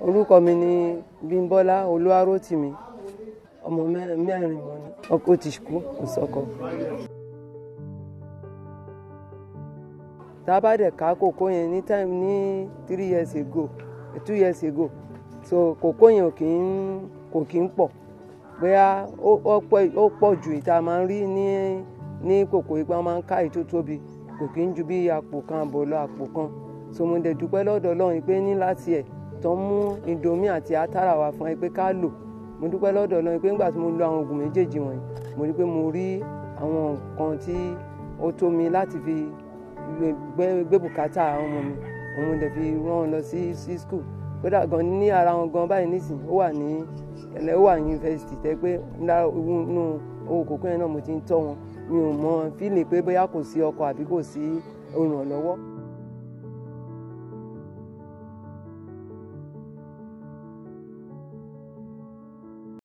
orúkọ mi ni Bímbọ́lá Olúwarótìmí ọmọ mẹ́rin mọ́ ni ọkọ ti kú kò sọ́kọ. tá a bá dẹ̀ ká kòkó yẹn ní time ní three years ago two years ago so kòkó yẹn ò kì í kò kì í pọ̀ bóyá ó pọ̀ ju ìta máa ń rí ní ní kòkó ipa máa ń ká ètò tóbi kò kì í ju bí àpò kan àbọ̀ lọ àpò kan so mo dẹ̀ dúpẹ́ lọ́dọ̀ Ọlọ́run pé ní láti ẹ̀ tó ń mú indomie àti atara wá fún ẹ pé ká lò mo dúpẹ́ lọ́dọ̀ Ọlọ́run pé nígbà tí mo lo àwọn oògùn méjèèjì wọ̀nyí mo rí pé mo rí àwọn nǹkan tí ó tó mi láti fi gbé bùkátà àwọn ọmọ mi òun dẹ̀ fi rán wọn lọ sí sí school kódà gan ní ara wọn gan báyìí nísìnyí ó wà ní ẹlẹ́ ó wà ní yunifásitì tẹ́ pé nínú owó kòkó yẹn náà mo ti ń tọ́ wọn mi ò mọ fílì pé bóyá kò sí ọkọ àbí kò sí olùrànlọ́wọ́.